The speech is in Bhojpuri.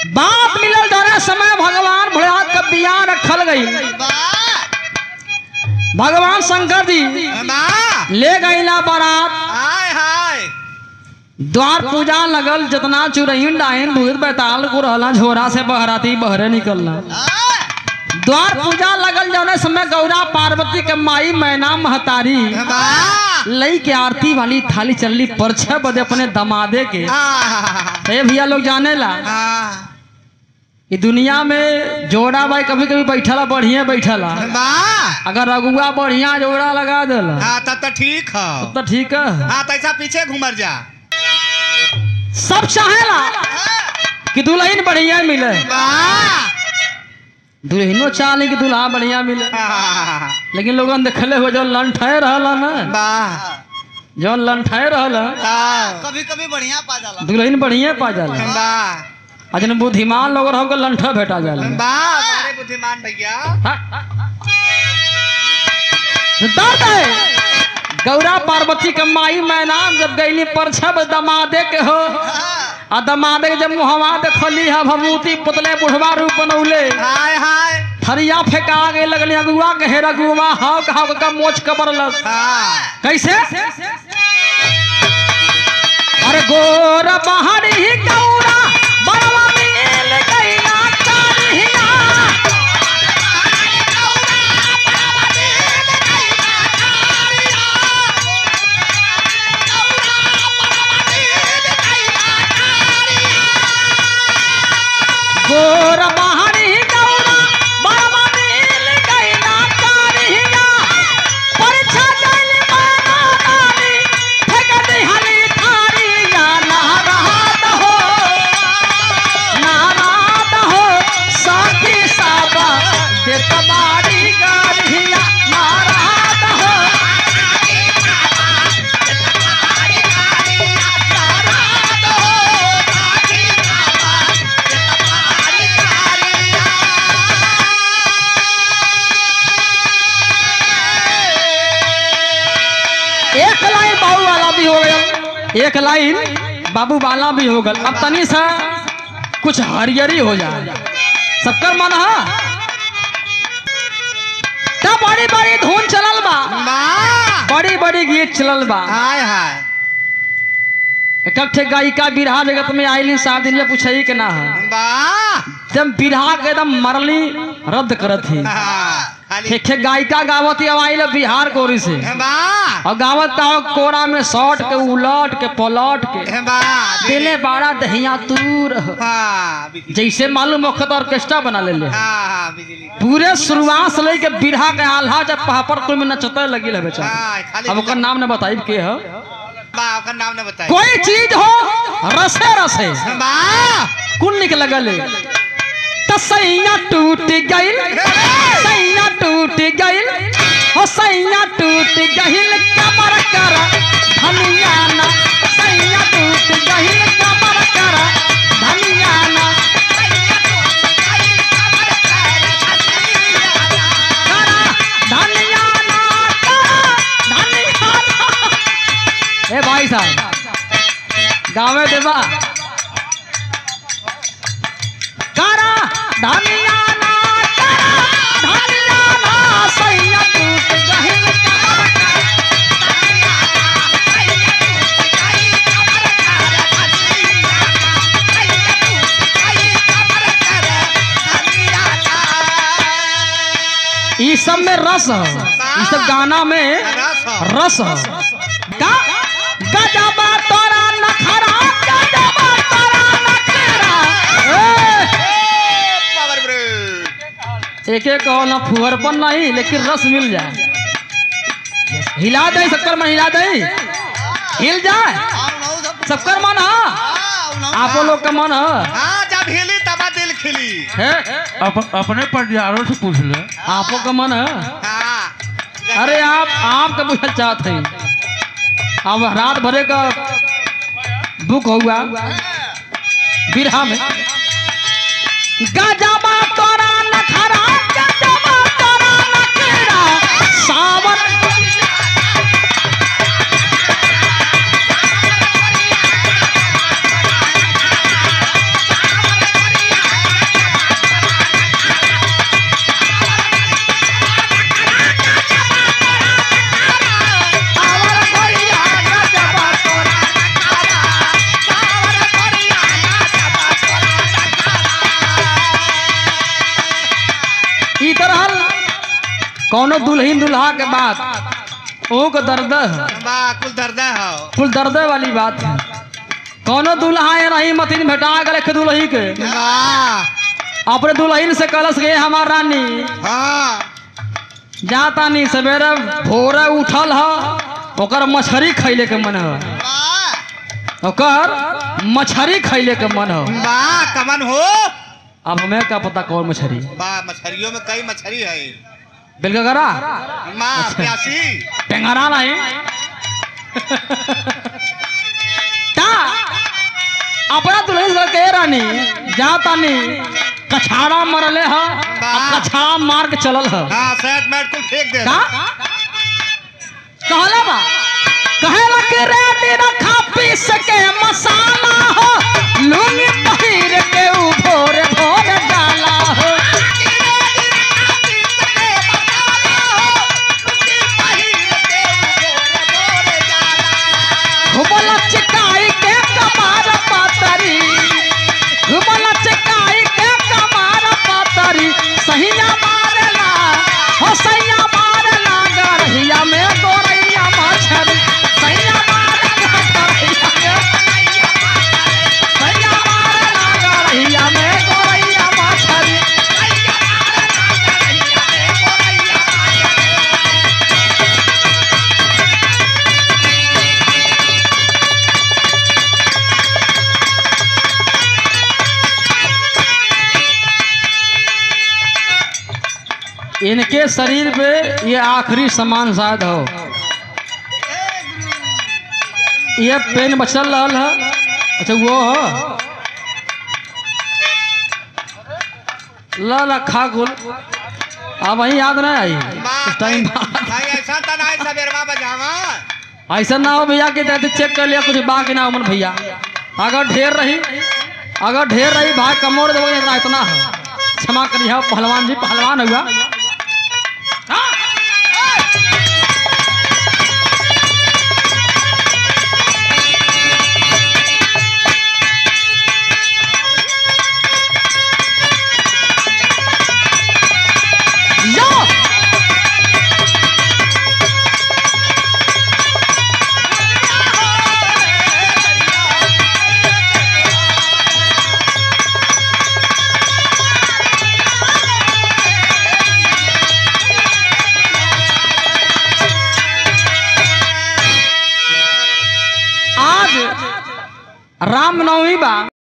बात मिलल दोनों समय भगवान भोलेनाथ का बिया रखल गई वाह भगवान शंकर जी वाह ले गईला बारात हाय हाय द्वार पूजा लगल जितना चुरैन डाइन भूत बैताल को रहला झोरा से बहराती बहरे निकलना हाय द्वार पूजा लगल जौने समय गौरा पार्वती के माई मैना महतारी वाह लई के आरती वाली थाली चलली पर छह बजे अपने दमादे के हाँ तो ये भैया लोग जाने ला हाँ कि दुनिया में जोड़ा भाई कभी कभी बैठला बढ़िया बैठला वाह अगर रघुआ बढ़िया जोड़ा लगा देला हाँ तब तो ठीक है तो ठीक है हाँ तो ऐसा पीछे घूमर जा सब चाहेला कि दुल्हन बढ़िया मिले वाह दुल्हनो चाहले कि दुल्हा बढ़िया मिले हाँ, लेकिन लोगन देखले हो जो लंठाए रहला ना वाह जो लंठाए रहला हाँ, कभी कभी बढ़िया पा जाला दुल्हन बढ़िया पा जाला वाह आ जन बुद्धिमान लोग रहो लंठा भेटा जाला वाह बड़े बुद्धिमान भैया दर्द है गौरा पार्वती के माई मैनाम जब गईली पर छब दमादे के हो आ दमादे के जब मुहवा देखली है भभूति पुतले बुढ़वा रूप बनौले हाय हाय थरिया फेंका गए लगली अगुआ के हेरा गुआ हाव कहाव का मोच कबरलस हाँ कैसे अरे गोर बहरी गौरा बड़वा मिल गईला कारिया गोर बहरी गौरा बड़वा मिल गईला कारिया परीक्षा गइल माना रानी फेंक दिहली थारिया नाराद हो नाराद हो साथी साबा देत बारी गारिया नाराद हो एक लाइन बाबू वाला भी हो गया एक लाइन बाबू वाला भी हो गल अब तनी सा कुछ हरियरी हो जाए सबकर मन है तब बड़ी बड़ी धुन चलल बा वाह बड़ी बड़ी गीत चलल बा हाय हाय इकट्ठे गायिका बिरहा जगत में आईली सात दिन में पूछई के ना है वाह जब बिरहा के एकदम मरली रद्द करत थी हाँ, खाली एक गायिका गावत ही आइल बिहार कोरी से वाह और गावत का कोरा में सौट के उलट के पलट के वाह दिले बाड़ा दहिया तूर हाँ बिजली जैसे मालूम वक्त ऑर्केस्ट्रा बना ले ले हाँ हाँ बिजली पूरे शुरुआत से लेके बिरहा के आल्हा जब पहापर कोई में नचते लगी है बेचारा हाँ खाली अब ओकर नाम ने बताई के है वाह ओकर नाम ने बताई कोई चीज हो रसे रसे वाह कुन निक लगल तो सैया टूट गइल सैया टूट गइल हो सैया टूट गइल कमर कर धनिया ना सैया टूट गइल कमर कर धनिया ना करा धनिया ना करा धनिया ना ए भाई साहब गावे देवा करा धनिया ना करा धनिया ना सैया टूट गहिल कमर कर ई सब में रस है ई सब गाना में रस है। रस है का गजबा तोरा नखरा गजबा तोरा नखरा ए! पावर ब्रेक एक एक ना फुहर पर नहीं लेकिन रस मिल जाए हिला दे शक्कर में हिला दे हिल जाए सबकर मन है आप लोग का मन है हाँ जब हिली तब दिल खिली है अप, अपने परिवारों से पूछ ले आपो का मन है हाँ अरे आप आपका पूछल चाहते हैं अब रात भरे का बुक हुआ बिरहा में गजबा तोरा नखरा गजबा तोरा नखरा सावन कौनो दुल्हन दुल्हा के बात ओ को दर्द है बा कुल दर्दा हो कुल दर्द वाली बात है कौनो दुल्हा ये नहीं मतीन भेटा गए के दुल्ही के बा अपने दुल्हन से कलश गए हमार रानी हाँ जाता नहीं सवेरे भोरे उठल ह ओकर मछरी खैले के मन है बा ओकर मछरी खैले के मन है बा कमन हो अब हमें क्या पता कौन मछरी बा मछलियों में कई मछली है बिलगरा माँ अच्छा। प्यासी टेंगरा नहीं ता अपना दुल्हन से के रानी जाता नहीं कछाड़ा मरले ह आ कछाड़ा मार के चलल ह हाँ सेट मैट कुल फेंक दे का कहला बा कहेला के रेडी रखा पीस के मसाला हो लुंगी पहिर के उ भोर भोर डाला हो घुमल चिकाई के कमार पातरी घुमल चिकाई के कमार पातरी सहिया मारला हो सैया मारला गरहिया में गोरैया मछरी सैया मारला गरहिया में सैया मारला गरहिया में गोरैया मछरी इनके शरीर पे ये आखिरी सामान शायद हो ये पेन बचल रहल है अच्छा वो हो ला ला खा गुल अब वही याद नहीं आई उस टाइम बाद। भाई ऐसा तो नहीं सवेरवा बजावा ऐसा ना हो भैया कि दादी चेक कर लिया कुछ बाकी ना उमन भैया अगर ढेर रही अगर ढेर रही भाई कमोड़ देवो इतना इतना है क्षमा करिए पहलवान जी पहलवान हुआ यो आज रामनवमी बा